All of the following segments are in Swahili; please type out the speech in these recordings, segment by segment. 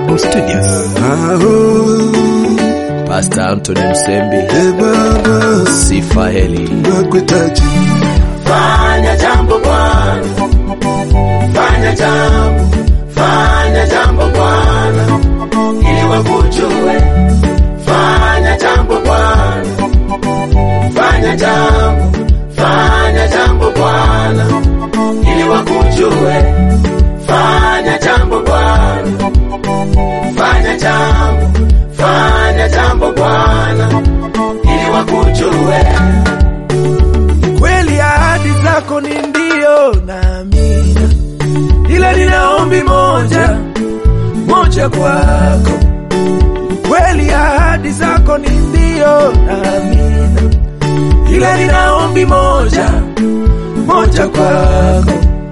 Babu Studios. Aho, Pastor Anthony Msembi, e Baba, Sifa Heli. nakuhitaji. Fanya jambo Bwana, fanya jambo, fanya jambo Bwana, ili wakujue. Fanya jambo Bwana, fanya jambo, fanya jambo Bwana, ili wakujue. Fanya jambo Bwana, fanya jambo, fanya jambo Bwana, ili wakujue. kweli ahadi zako ni ndio na amina, ila nina ombi moja moja kwako. Kweli ahadi zako ni ndio na amina, ila nina ombi moja moja kwako.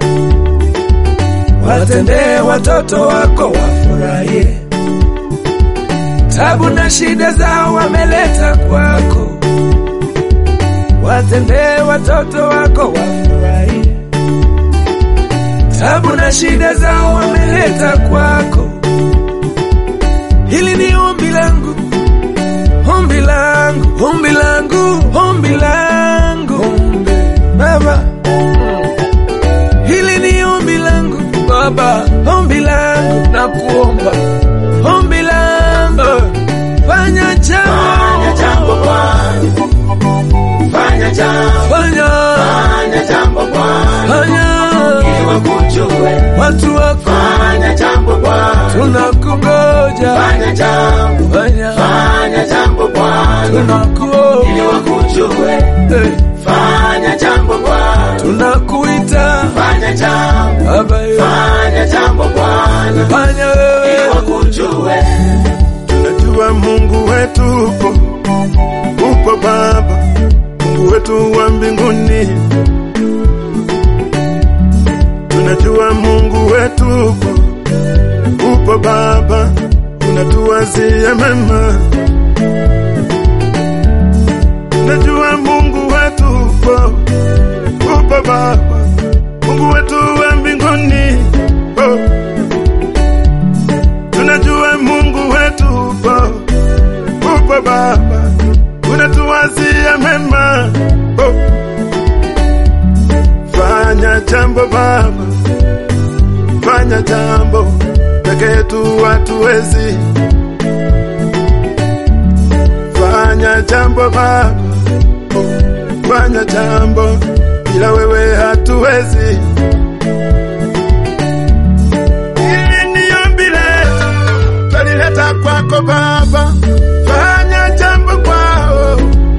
Watendee watoto wako wafurahie, tabu na shida zao wameleta kwako watendee watoto wako wafurahie, tabu na shida zao wameleta kwako. Hili ni ombi langu, ombi langu, ombi langu, ombi langu, Baba. Hili ni ombi langu Baba, ombi langu na kuomba, ombi langu, fanya Fanya jambo, jambo Bwana, fanya jambo, fanya, fanya jambo Bwana, fanya ili wakujue. watu wako Fanya jambo Bwana, tunakungoja, fanya jambo, fanya fanya jambo Bwana, ili tunakuomba, wakujue. eh, Fanya jambo Bwana, tunakuita fanya jambo, Baba, yo, fanya jambo Bwana, fanya ili wewe, wakujue. Tunajua Mungu wetu upo, upo Baba, Mungu wetu wa mbinguni. Tunajua Mungu wetu upo, upo Baba, unatuwazia mema. Tunajua Mungu wetu upo, upo Baba, Mungu wetu wa mbinguni. Oh. Tunajua Mungu wetu upo, upo Baba, unatuwazia mema. Oh. Fanya jambo Baba, fanya jambo peke yetu hatuwezi. Fanya jambo Baba, oh. fanya jambo bila wewe hatuwezi. Hili ni ombi letu, twalileta kwako Baba, fanya jambo kwao.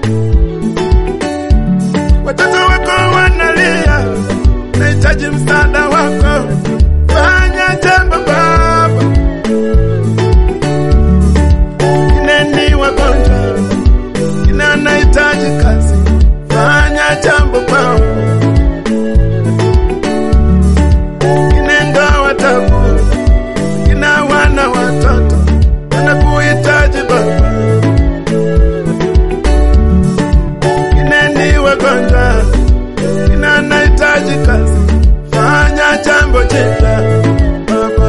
Watoto wako wanalia, nahitaji msaada wako, fanya jambo Baba. Kineni wagonjwa, kina anahitaji kazi, fanya jambo kwao. Kinenda watabu kina wana watoto wanakuhitaji Baba, kineni wagonjwa, kina anahitaji kazi, fanya jambo jipya Baba,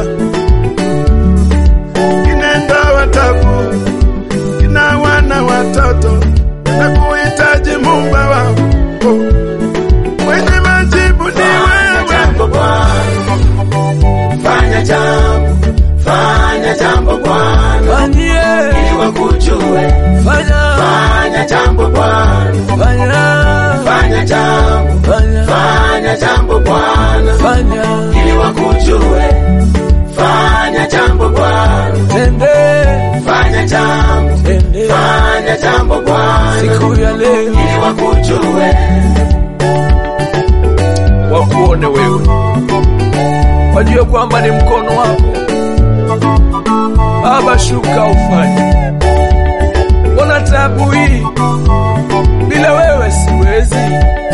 kinenda watabu, kina wana watoto wanakuhitaji Muumba wao, mwenye majibu ni Fanya wewe. jambo Bwana, fanya jambo, fanya jambo Bwana, fanyie, ili wakujue. fanya, Fanya jambo Bwana, fanya, fanya jambo, fanya, fanya jambo Bwana, fanya, ili wakujue. Fanya jambo Bwana, tende, fanya jambo, tende, fanya jambo Bwana, siku ya leo ili wakujue. wakuone wewe, wajue kwamba ni mkono wako Baba, shuka ufanye. Mbona tabu hii bila wewe siwezi,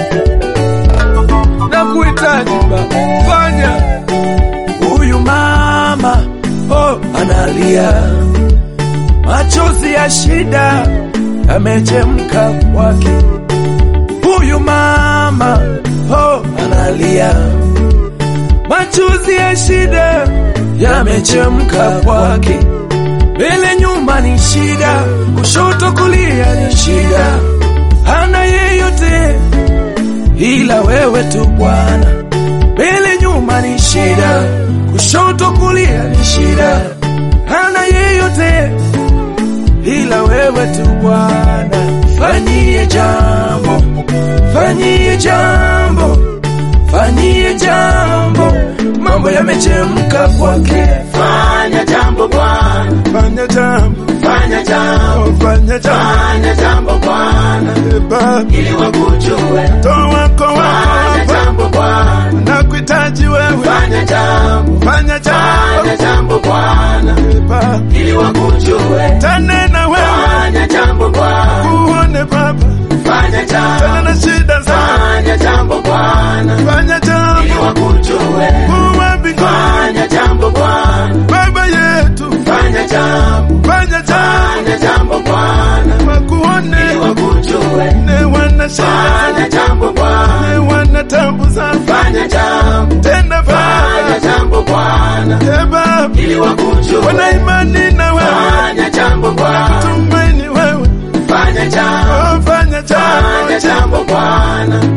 na kuhitaji Baba, fanya. Huyu mama oh, analia machozi ya shida yamechemka kwake. Huyu mama oh, analia machozi ya shida yamechemka kwake. Mbele nyuma ni shida, kushoto kulia ni shida, hana yeyote ila wewe tu Bwana. Mbele nyuma ni shida, kushoto kulia ni shida, hana yeyote ila wewe tu Bwana. Fanyie jambo, fanyie jambo, fanyie jambo, mambo yamechemka kwake. Fanya jambo Bwana, Fanya jambo, fanya jambo, fanya jambo, fanya jambo Bwana, e Baba, ili wakujue. toa wako wako Fanya hapa, jambo Bwana, nakuhitaji wewe, fanya jambo, fanya jambo, fanya jambo Bwana, e Baba, ili wakujue. tanena wewe, Fanya jambo Bwana, kuone Baba, fanya tena jambo, na shida zangu, fanya jambo Bwana, fanya ili jambo, wakujue. kuwa mbinguni, Fanya jambo Bwana, Baba yetu, fanya jambo, fanya jambo, fanya jambo Bwana, ili wakuone, wakujue. ne wana shida, Fanya jambo Bwana, ne wana tabu zangu, fanya jambo, tena fanya Baba, jambo Bwana, e Baba, ili wakujue. wana imani na wewe, Fanya jambo Bwana, tumaini wewe, fanya jambo, oh, fanya fanya jambo, jambo Bwana,